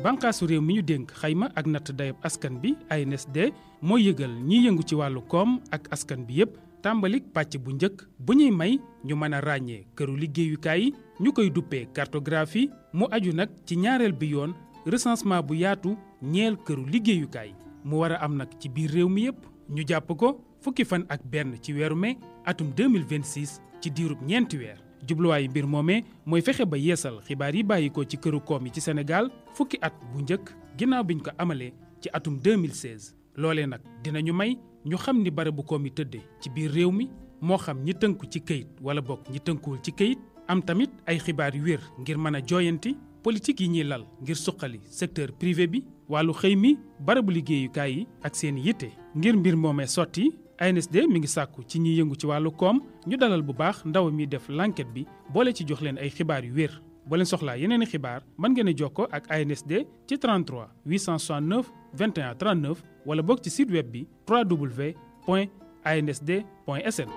bànqaasu réew mi ñu dénk xayma ak natt dayab askan bi ANSD mooy yëgal ñiy yëngu ci wàllu koom ak askan bi yépp tàmbalik pàcc bu njëkk bu ñuy may ñu mën a ràññee këru liggéeyukaay yi ñu koy duppee cartographie mu aju nag ci ñaareel bi yoon recensement bu yaatu ñeel këru liggéeyukaay mu war a am nag ci biir réew mi yépp ñu jàpp ko fukki fan ak benn ci weeru mai atum 2026 ci diirub ñeenti weer jubluwaayu mbir moomee mooy fexe ba yeesal xibaar yi bàyyi ko ci këru koom yi ci Sénégal fukki at bu njëkk ginnaaw biñ ko amalee ci atum 2016 loolee nag dinañu may ñu xam ni barabu koom yi tëddee ci biir réew mi moo xam ñi tënku ci këyit wala bokk ñi tënkuwul ci këyit am tamit ay xibaar yu wér ngir mën a jooyanti politique yi ñuy lal ngir suqali secteur privé bi wàllu xëy mi barabu liggéeyukaay yi ak seen yitte ngir mbir moomee sotti ANSD mi ngi sàkku ci ñiy yëngu ci wàllu koom ñu dalal bu baax ndaw mi def l'enquête bi boole ci jox leen ay xibaar yu wér boo leen soxlaa yeneen i xibaar mën ngeen a jokkoo ak ANSD ci 33 869 21 39 wala boog ci site web bi www.ansd.sn.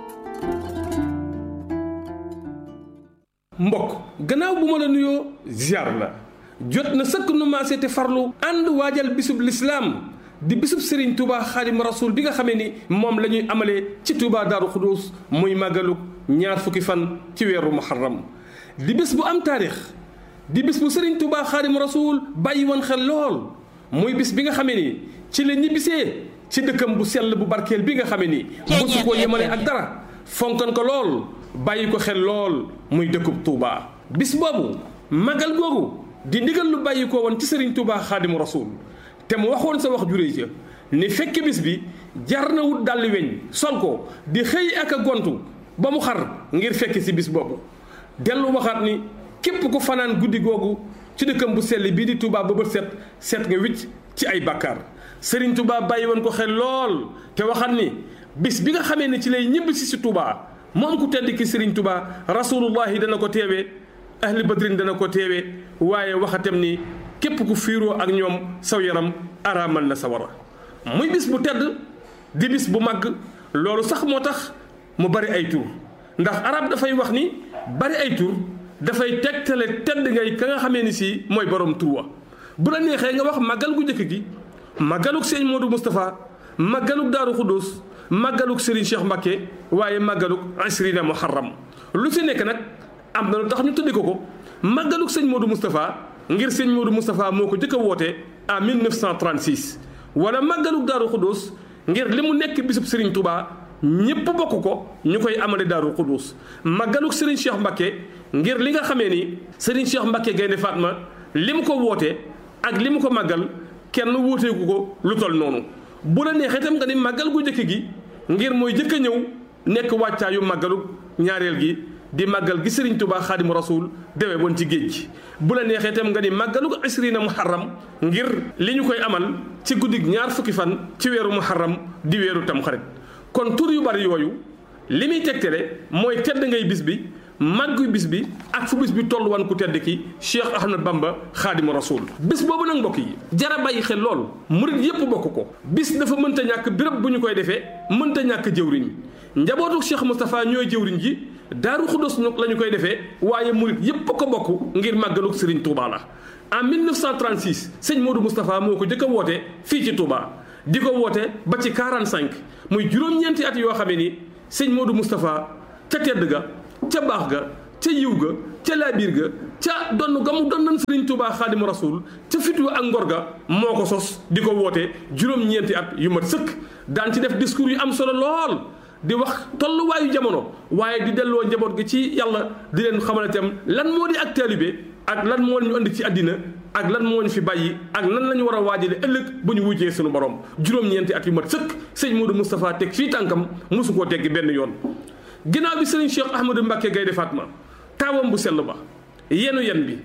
mbokk gannaaw bu ma la nuyoo ziar la jot na sëkk nu maase te farlu ànd waajal bisub lislaam di bisub Serigne Touba xaadim rasul bi nga xamee ni moom la ñuy amalee ci Touba Daaru Xuduus muy màggaluk ñaar fukki fan ci weeru muharram di bis bu am taarix di bis bu Serigne Touba xaadim rasul bàyyi woon xel lool muy bis bi nga xamee ni ci la ñibbisee ci dëkkam bu sell bu barkeel bi nga xamee ni mosu koo yemale ak dara fonkan ko lool bàyyi ko xel lool muy dëkkub Touba. bis boobu màggal googu di ndigal lu bàyyi ko woon ci Serigne Touba xaadim rasul te mu waxoon sa wax juree ca ni fekk bis bi jar na wut dalli weñ sol ko di xëy ak a gontu ba mu xar ngir fekk si bis boobu dellu waxaat ni képp ku fanaan guddi googu ci dëkkam bu sell bii di Touba ba bët set set nga wicc ci ay bàkkaar Serigne Touba bàyyi woon ko xel lool te waxaat ni bis bi nga xamee ne ci lay ñibbi si si Touba moom ku tedd ki Serigne Touba rasulullahi dana ko teewee ahli badrin dana ko teewee waaye waxatam ni képp ku fiiroo ak ñoom saw yaram araamal na sawara muy bis bu tedd di bis bu màgg loolu sax moo tax mu bari ay tur ndax arab dafay wax ni bari ay tur dafay tegtale tedd ngay ka nga xamee ni si mooy borom tur wa bu la neexee nga wax màggal gu njëkk gi màggaluk sëñ Modou Moustapha màggaluk Daaru Xuddoos màggaluk Serigne Cheikh Mbacké waaye màggaluk asrina muharram lu si nekk nag am na lu tax ñu tuddi ko ko màggaluk sëñ Modou Moustapha ngir sëñ Modou Moustapha moo ko jëkk a woote en 1936 wala màggaluk Daaru Xuddoos ngir li mu nekk bisub Serigne Touba ñépp bokk ko ñu koy amale Daaru Xuddoos màggaluk Serigne Cheikh Mbacké ngir li nga xamee ni Serigne Cheikh Mbacké Gaynde Fatma li mu ko woote ak li mu ko màggal kenn wóoteeku ko lu tol noonu bu la neexee itam nga ni màggal gu njëkk gi ngir mooy jëkk a ñëw nekk wàccaayu màggaluk ñaareel gi di màggal gi Serigne Touba xaadimu rasul dewe woon ci géej gi bu la neexee itam nga ni màggaluk asrina muharram ngir li ñu koy amal ci guddig ñaar fukki fan ci weeru muharram di weeru tamxarit kon tur yu bari yooyu li muy tegtale mooy tedd ngay bis bi màggu bis bi ak fu bis bi toll wan ku tedd ki Cheikh Ahmad Bamba xaadimu rasul bis boobu nag mbokk yi jara bàyyi xel lool murit yépp bokk ko bis dafa mënta ñàkk béréb bu ñu koy defee mënta ñàkk jëwriñ njabootu Cheikh Moustapha ñooy jëwriñ ji daaru xuddos nag la ñu koy defee waaye murit yépp ko bokk ngir màggaluk Serigne Touba la en 1936 sëñ Modou Moustapha moo ko jëkk a woote fii ci Touba di ko woote ba ci 45 muy juróom-ñeenti at yoo xamee ni sëñ Modou Moustapha ca tedd ga ca baax ga ca yiw ga ca laabiir ga ca donn ga mu donnan Serigne Touba xaadimu rasul ca fitu ak ngor ga moo ko sos di ko woote juróom-ñeenti at yu mat sëkk daan ci def discours yu am solo lool di wax tolluwaayu jamono waaye di delloo njaboot gi ci yàlla di leen xamal itam lan moo di ak taalibe ak lan moo ñu andi ci àddina ak lan moo ñu fi bàyyi ak nan la ñu war a waajale ëllëg bu ñu wujjee suñu borom juróom-ñeenti at yu mat sëkk sëñ Modou Moustapha teg fii tànkam mosu koo teggi benn yoon ginnaaw bi sëriñ Cheikh Ahmadou Mbacké Gaynde Fatma taawam bu sell ba yenu yen bi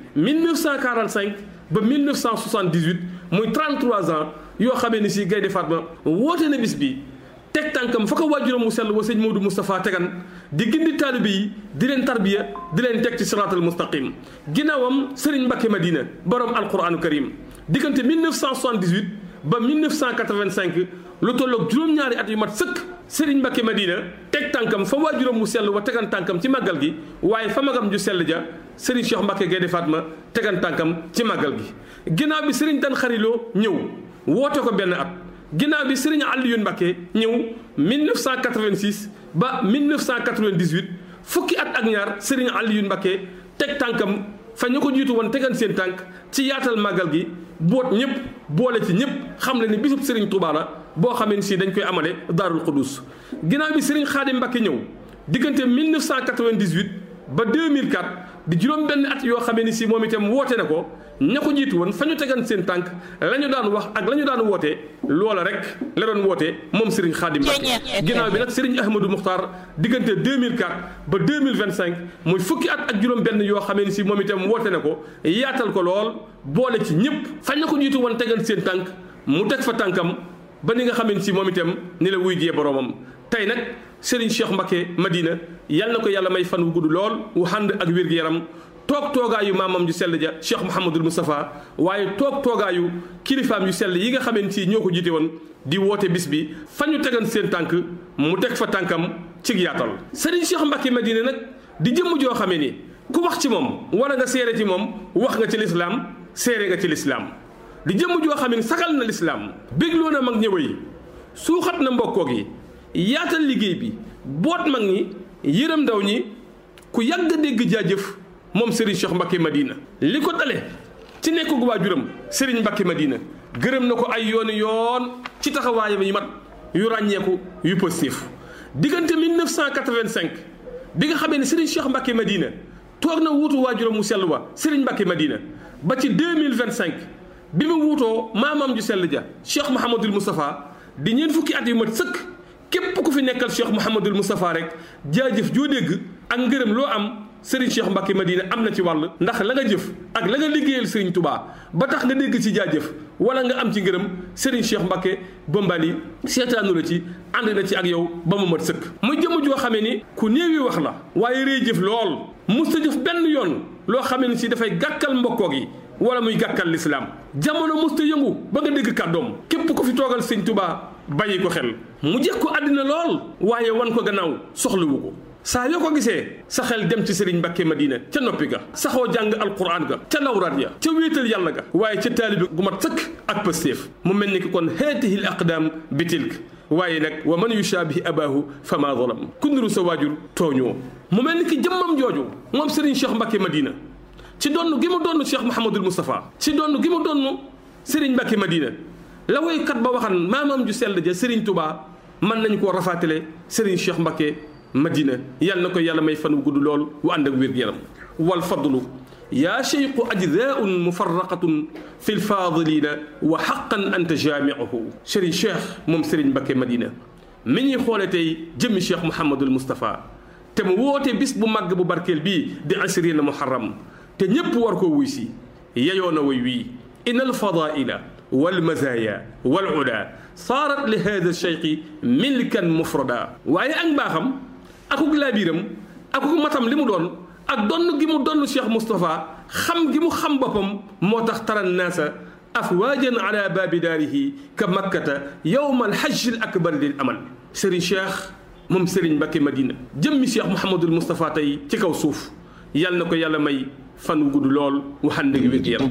1945 ba 1978 muy 33 ans yoo xamee ni si Gaynde Fatma woote na bis bi teg tànkam fa ko waajuram mu sell wa sëñ Modou Moustapha tegan di gindi taalibe yi di leen tarbiya di leen teg ci siraatal mustaqim ginnaawam sëriñ Mbacké Madina borom alquranu karim diggante 1978 ba 1985 lu tolloog juróom-ñaari at yu mat sëkk Serigne Mbacke Madina teg tànkam fa waajuram mu sell wa tegan tànkam ci màggal gi waaye fa magam ju sell ja Serigne Cheikh Mbacke Gaynde Fatma tegan tànkam ci màggal gi ginnaaw bi Serigne Dan Xariloo ñëw woote ko benn at ginnaaw bi Serigne Alioune Mbacke ñëw 1986 ba 1998 fukki at ak ñaar Serigne Alioune Mbacke teg tànkam fa ñu ko jiitu woon tegan seen tànk ci yaatal màggal gi boot ñëpp boole ci ñëpp xam le ni bisub Serigne Touba la boo xamee si dañ koy amale Daarul Xudus ginnaaw bi Serigne Khadim Mbacke ñëw diggante 1998 ba 2004 di juróom benn at yoo xamee ni si moom itam woote na ko ña ko jiitu woon fa ñu tegan seen tànk la ñu daan wax ak la ñu daan woote loola rek la doon woote moom Serigne Khadim Mbacke ginnaaw bi nag Serigne Ahmadou Moukhtar diggante 2004 ba 2025 muy fukki at ak juróom benn yoo xamee ni si moom itam woote na ko yaatal ko lool boole ci ñëpp fa ñu ko jiitu woon tegan seen tànk mu teg fa tànkam ba ni nga xamee si moom itam ni la wuy jee boroomam tey nag Serigne Cheikh Mbacke Madina yal na ko yàlla may fan wu gudd lool wu ànd ak wér-gu-yaram toog toogaayu maamam ju sell ja Cheikh Mouhamadul Moustapha waaye toog toogaayu kilifaam yu sell yi nga xamee si ñoo ko jiite woon di woote bis bi fa ñu tegan seen tànk mu teg fa tànkam ci yaatal Serigne Cheikh Mbacke Madina nag di jëmm joo xamee ni ku wax ci moom wala nga seere ci moom wax nga ci lislaam seere nga ci lislaam di jëmm joo xam ne sagal na lislaam bégloo na mag ñëw yi suuxat na mbokkoo gi yaatal liggéey bi boot mag ñi yërëm ndaw ñi ku yàgg a dégg jaajëf moom Serigne Cheikh Mbacke Madina li ko dale ci nekk gu waajuram Serigne Mbacke Madina gërëm na ko ay yooni yoon ci taxawaayam yi mat yu ràññeeku yu positif diggante 1985 bi nga xamee ne Serigne Cheikh Mbacke Madina toog na wuutu waajuram mu sell wa Serigne Mbacke Madina ba ci 2025 bi mu wuutoo maamam ju sell ja Cheikh Mouhamadul Moustapha di ñeent fukki at yu mat sëkk képp ku fi nekkal Cheikh Mouhamadul Moustapha rek jaajëf joo dégg ak ngërëm loo am Serigne Cheikh Mbacke Madina am na ci wàll ndax la nga jëf ak la nga liggéeyal Serigne Touba ba tax nga dégg ci jaajëf wala nga am ci ngërëm Serigne Cheikh Mbacke Bombali seetaanu la ci ànd na ci ak yow ba mu mat sëkk. muy jëmm joo xamee ni ku néewi wax la waaye rëy jëf lool musta jëf benn yoon loo xamee ni si dafay gàkkal mbokkoo gi wala muy gàkkal lislaam jamono musta yëngu ba nga dégg kàddoom képp ko fi toogal sëñ Touba bàyyi ko xel mu jeex ko àddina lool waaye wan ko gannaaw soxlawu ko. saa yoo ko gisee sa xel dem ci Serigne Mbacke Madina ca noppi ga saxoo jàng alquran ga ca lawraat ya ca wéetal yàlla ga waaye ca taalibi gu mat sëkk ak pëstéef mu mel ni ki kon haatihi l aqdaam bi tilk waaye nag wa man yushaabihi abaahu fa maa zalam ku niru sa waajur tooñoo mu mel ni ki jëmmam jooju moom Serigne Cheikh Mbacke Madina ci donn gi mu donn Cheikh Mouhamadul Moustapha ci donn gi mu donn Serigne Mbacke Madina la woykat ba waxan maamam ju sell ja Serigne Touba mën nañu koo rafaatale Serigne Cheikh Mbacke madina yàlla na ko yàlla may fan wu gudd lool wu ànd ak wér-gu-yaram wal fadlu yaa cheyqu ajdaun mufarraqatun fi lfadilina wa xaqan anta jaamiuhu Serigne Cheikh moom Serigne Mbacke Madina mi ñuy xoole tey jëmmi Cheikh Mouhamadul Moustapha te mu woote bis bu màgg bu barkeel bii di asrina muharram te ñépp war koo wuy si yeyoo na way wii in alfadaila walmazaya walula saarat li hada cheyqi milkan mufrada waaye ak mbaaxam akuk laabiram akuk matam li mu doon ak donn gi mu donn Cheikh Moustapha xam gi mu xam boppam moo tax taran naasa afwaajan ala baabi daarihi ka makkata yowma alhajj al akbar lil amal Serigne Cheikh moom Serigne Mbacke Madina jëmmi Cheikh Mouhamadul Moustapha tey ci kaw suuf yàlla na ko yàlla may fan wu gudd lool waxaan dëgg wér yaram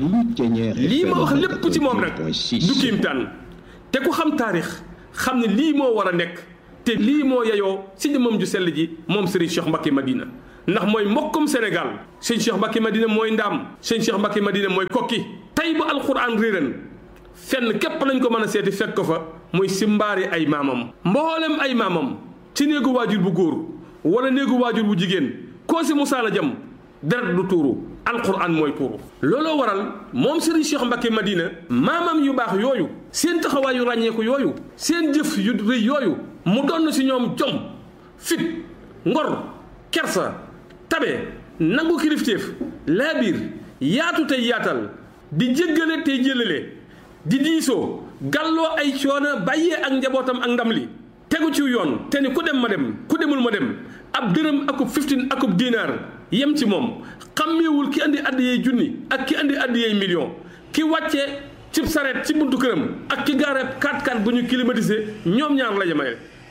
lii ma wax lépp ci moom nag du kiimtaan te ku xam taarix xam ne lii moo war a nekk te lii moo yeyoo si jëmmam ju sell ji moom Serigne Cheikh Mbacke Madina ndax mooy mbokkum Sénégal sëñ Cheikh Mbacke Madina mooy ndaam sëñ Cheikh Mbacke Madina mooy kokki tey ba alxuraan réeran fenn képp lañ ko mën a seeti fekk ko fa muy si mbaari ay maamam mboolem ay maamam ci néegu waajur bu góor wala néegu waajur bu jigéen koo si musaala jam deret du tuuru alquran mooy tuuru looloo waral moom Serigne Cheikh Mbacke Madina maamam yu baax yooyu seen taxawaay yu ràññeeku yooyu seen jëf yu rëy yooyu mu donn si ñoom jom fit ngor kersa tabe nangu kilifteef laabiir yaatu tey yaatal di jéggale tey jëlale di diisoo gàlloo ay coono bàyyee ak njabootam ak ndam li tegu ci yoon te ni ku dem ma dem ku demul ma dem ab dërëm akub fiftin akub dinaar yem ci moom xàmmeewul ki andi addiyey junni ak ki andi addiyey million ki wàcce cib sareet ci buntu këram ak ki gaare 4x4 bu ñu climatisé ñoom ñaar la yemale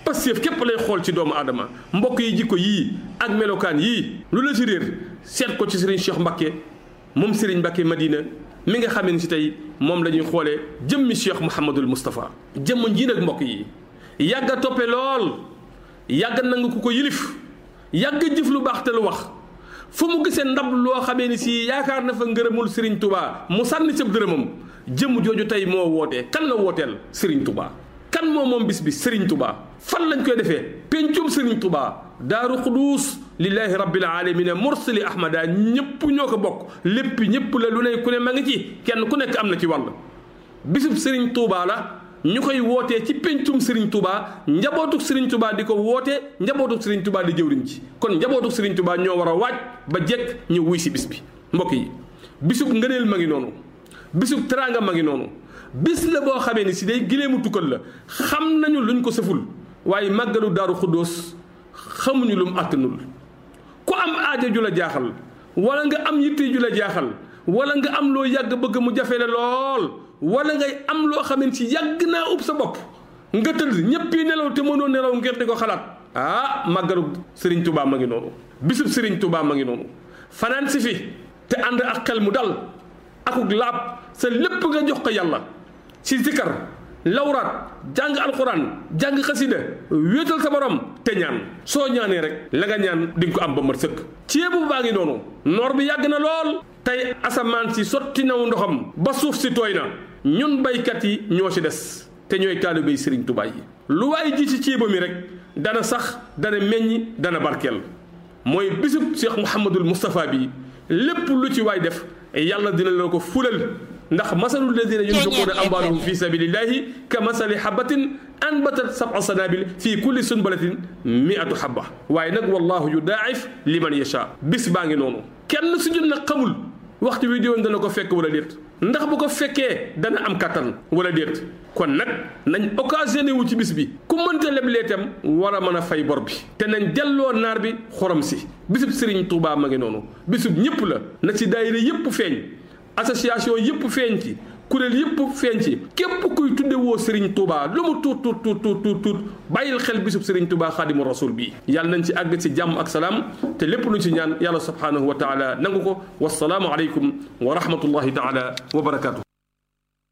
Pastef képp lay xool ci doomu aadama mbokk yi jikko yii ak melokaan yii lu la ci réer seet ko ci Serigne Cheikh Mbacké moom Serigne Mbacké Madina mi nga xamee ni si tey moom la ñuy xoolee jëmmi Cheikh Mouhamadul Moustapha jëmm ji nag mbokk yi yàgg a toppe lool yàgg nangu ku ko yilif yàgg jëf lu baax te lu wax fu mu gisee ndab loo xamee ni si yaakaar na fa ngërëmul Serigne Touba mu sànni sëb dërëmam jëmm jooju tey moo wootee kan la wooteel Serigne Touba kan moo moom bis bi Serigne Touba fan lañ koy defee pencum Serigne Touba daaru xuduus lillahi rabbil alamina mursali ahmada ñëpp ñoo ko bokk lépp ñëpp la lu ne ku ne ma ngi ci kenn ku nekk am na ci wàll bisub Serigne Touba la ñu koy wootee ci pencum Serigne Touba njabootuk Serigne Touba di ko wootee njabootuk Serigne Touba di jëwriñ ci kon njabootuk Serigne Touba ñoo war a waaj ba jekk ñu wuy si bis bi mbokk yi bisub ngëneel ma ngi noonu bisub teraanga ma ngi noonu bis la boo xamee ni si day gileemu tukkal la xam nañu luñ ko sëful waaye màggalu daaru xuddoos xamuñu lu mu àttanul ku am aaja ju la jaaxal wala nga am yitte ju la jaaxal wala nga am loo yàgg bëgg mu jafe la lool wala ngay am loo xamee ni si yàgg naa ub sa bopp nga tëdd ñëpp yi nelaw te mënoo nelaw ngir di ko xalaat ah màggalu Serigne Touba ma ngi noonu bisub Serigne Touba ma ngi noonu fanaan si fi te ànd ak xel mu dal akuk laab sa lépp nga jox ko yàlla ci zikar lawraat jàng alxuraan jàng xasida wéetal sa borom te ñaan soo ñaanee rek la nga ñaan di nga ko am ba mat sëkk ceebu baa ngi noonu noor bi yàgg na lool tey asamaan si sotti naw ndoxam ba suuf si tooy na ñun baykat yi ñoo ci des te ñooy taalibey Sëriñ Tuubaa yi lu waaye ji ci ceeba mi rek dana sax dana meññ dana barkeel mooy bisub Cheikh Mouhamadul Moustapha bi lépp lu ci waay def yàlla dina la ko fulal ndax masalu ladina yunfiquuna amwaalahum fi sabilillahi ka masali habatin anbatat sab'a sanabil fi kulli sunbalatin mi'atu habba waaye nag wallahu yudaa'if liman yasha bis baa ngi noonu kenn su ñun nag xamul waxtu wi diwoon dana ko fekk wala déet ndax bu ko fekkee dana am kattan wala déet kon nag nañ occasionné wu ci bis bi ku mënta leblee tam war a mën a fay bor bi te nañ delloo naar bi xorom si bisub Serigne Touba ma ngi noonu bisub ñëpp la na ci daayira yëpp feeñ association yëpp feeñ ci kuréel yëpp feeñ ci képp kuy tudde woo Serigne Touba lu mu tuut tuut tuut tuut tuut tuut bàyyil xel bisub Serigne Touba xaadimu rasul bii yàlla nañ ci àgg ci jàmm ak salaam te lépp luñ ci ñaan yàlla subhanahu wa taala nangu ko wasalaamu aleykum wa rahmatullahi taala wa barakaatu.